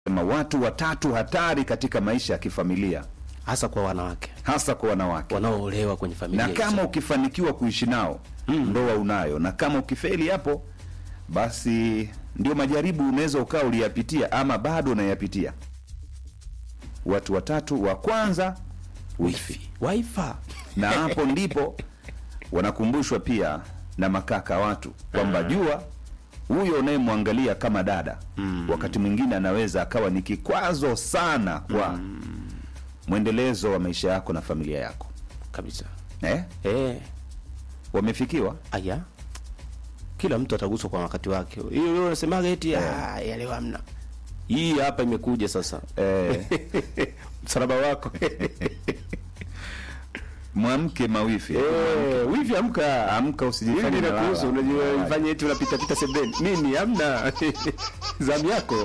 sema watu watatu hatari katika maisha ya kifamilia hasa kwa wanawake hasa kwa wanawake wanaoolewa kwenye familia na kama hizo. ukifanikiwa kuishi nao ndoa unayo na kama ukifeli hapo basi ndio majaribu unaweza ukawa uliyapitia ama bado unayapitia watu watatu wa kwanza wifi waifa na hapo ndipo wanakumbushwa pia na makaka watu kwamba jua huyo unayemwangalia kama dada wakati mwingine anaweza akawa ni kikwazo sana kwa mwendelezo wa maisha yako na familia yako kabisa eh? eh wamefikiwa aya kila mtu ataguswa kwa wakati wake hiyo leo unasemaga eti ah ya leo hamna hii hapa imekuja sasa eh, msalaba wako mwamke mawifi eh wivi amka amka hivi usijifanye inakuhusu malala. unajua ifanye eti unapita pita sebeni mimi hamna zamu yako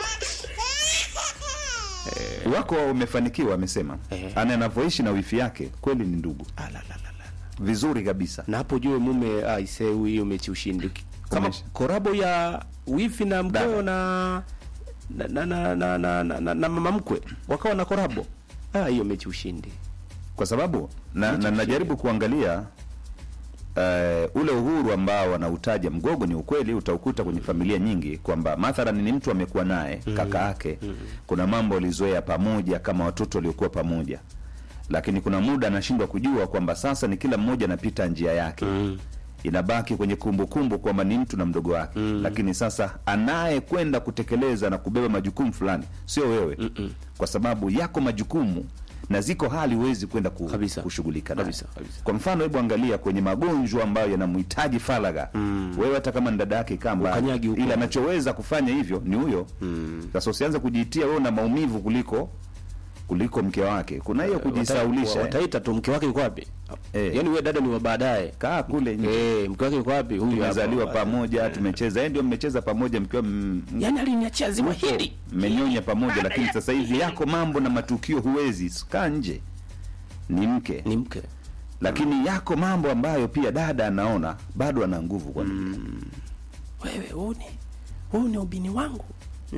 wako umefanikiwa amesema Eh. ana anavyoishi na wifi yake kweli ni ndugu Ah, la, la, la, la. vizuri kabisa na hapo jue mume aisee huyu mechi ushindi kama Umesha. korabo ya wifi na mkeo na na na na, na, na, na, na, na mama mkwe wakawa na korabo ah hiyo mechi ushindi kwa sababu na, na najaribu kuangalia uh, ule uhuru ambao wanautaja mgogo ni ukweli utaukuta kwenye familia nyingi kwamba mathalan ni mtu amekuwa naye kaka yake kuna mambo walizoea pamoja kama watoto waliokuwa pamoja lakini kuna muda anashindwa kujua kwamba sasa ni kila mmoja anapita njia yake inabaki kwenye kumbukumbu kwamba ni mtu na mdogo wake lakini sasa anayekwenda kutekeleza na kubeba majukumu fulani sio wewe kwa sababu yako majukumu na ziko hali huwezi kwenda ku, Kabisa. kushughulika nayo. Kabisa, kabisa. kwa mfano hebu angalia kwenye magonjwa ambayo yanamhitaji faragha wewe hata kama ni dada yake kamba Ukanyagi huko. ila anachoweza kufanya hivyo ni huyo sasa usianze kujitia wewe na maumivu kuliko kuliko mke wake kuna hiyo kujisaulisha Wata- eh. wataita tu mke wake yuko wapi Eh. yaani wewe dada ni wa baadaye kaa kule nje eh mke wake yuko wapi huyu tumezaliwa hapa. pamoja tumecheza yeye ndio mmecheza pamoja mkiwa m- m- yaani aliniachia ziwa hili mmenyonya pamoja lakini sasa hivi yako mambo na matukio huwezi kaa nje ni mke ni mke lakini yako mambo ambayo pia dada anaona bado ana nguvu kwa mm. wewe huu ni huu ni ubini wangu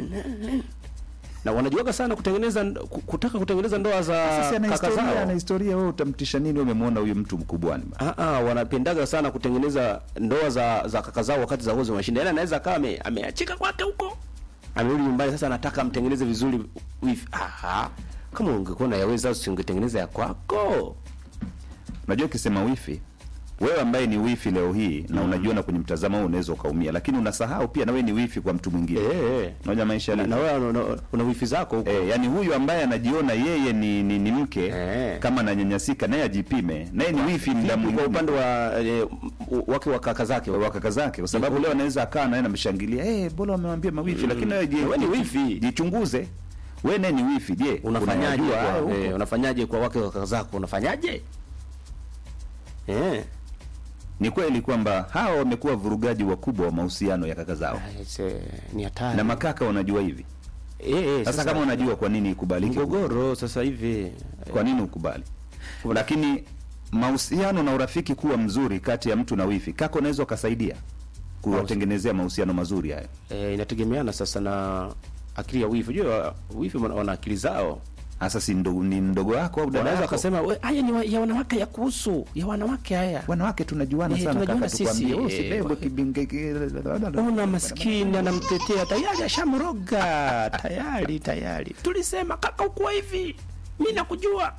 na wanajuaga sana kutengeneza ku- kutaka kutengeneza ndoa za Sasa ana kaka historia ana zao historia wewe utamtisha nini wewe umemwona huyu mtu mkubwani ba? Ah, ah, wanapendaga sana kutengeneza ndoa za za kaka zao wakati za uozo mashinda. Yaani anaweza akawa ame- ameachika kwake huko. Amerudi nyumbani sasa anataka amtengeneze vizuri wifi. Aha. Kama ungekuwa unayaweza usingetengeneza ya kwako. unajua ukisema wifi wewe ambaye ni wifi leo hii na unajiona kwenye mtazamo huu unaweza ukaumia lakini unasahau pia na wewe ni wifi kwa mtu mwingine Eh. eh. unajua maisha Na, yalivyo. na wewe una, una, una wifi zako huko. Eh, yani huyu ambaye anajiona yeye ni, ni, ni mke Eh. kama ananyanyasika naye ajipime naye ni wifi mda Vipi kwa mwingine upande wa eh, m- wake wa kaka zake. wa kaka zake kwa sababu leo anaweza akaa naye namshangilia eh bora wamewambia mawifi lakini wewe je- Wewe ni wifi. jichunguze wewe naye ni wifi je Unafanyaje unayajua haya kwa, huko? eh, unafanyaje kwa wake wa kaka zako? Unafanyaje? Eh. ni kweli kwamba hawa wamekuwa vurugaji wakubwa wa mahusiano ya kaka zao Ah, it's, eh, Ni hatari. na makaka wanajua hivi eh, eh, sasa kama unajua kwa nini ikubalike mgogoro sasa hivi kwa nini ukubali lakini mahusiano na urafiki kuwa mzuri kati ya mtu na wifi kaka unaweza ukasaidia kuwatengenezea mahusiano mazuri hayo e, inategemeana sasa na akili ya wifi. Unajua wifi wana wana akili zao, hasa si ndo, ni mdogo wako au dada wanaweza yako wakasema "We, haya ni wa, ya wanawake ya kuhusu ya wanawake haya. wanawake tunajuana Eh, sana tunajuana kaka tukwambie sisi, wewe eh, usibebwe kwa- kibinge ki- Ona maskini anamtetea tayari, ashamroga tayari tayari. Tulisema kaka, ukuwa hivi, mimi nakujua.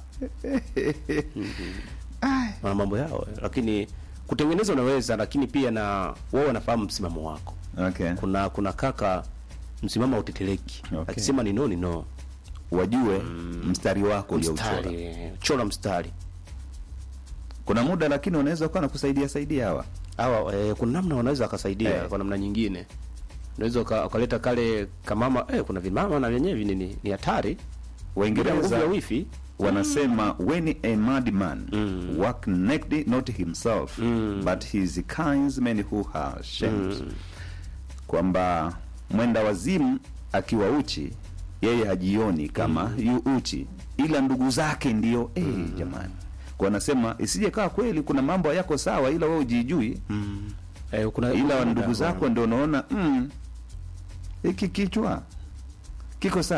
Wana mambo yao, eh, lakini kutengeneza unaweza, lakini pia na wao wanafahamu msimamo wako. okay. Kuna kuna kaka msimamo hauteteleki, Okay. akisema ni no ni no. wajue mstari wako uliouchora mstari eh, chora mstari kuna muda lakini wanaweza kuwa nakusaidia saidia hawa hawa eh, kuna namna wanaweza wakasaidia Eh. kwa namna nyingine unaweza uka- ukaleta kale kamama eh, kuna vimama na vyenyewe ni- ni ni hatari bila nguvu waingereza ya wifi wanasema when a madman work naked not himself but his kinsmen who are shamed kwamba mwenda wazimu akiwa uchi yeye hajioni kama yu uchi ila ndugu zake ndio eh, jamani kwa anasema isije kawa kweli kuna mambo yako sawa ila wewe ujijui eh, kuna ila kuna- ndugu zako ndio unaona mm, hiki kichwa kiko sawa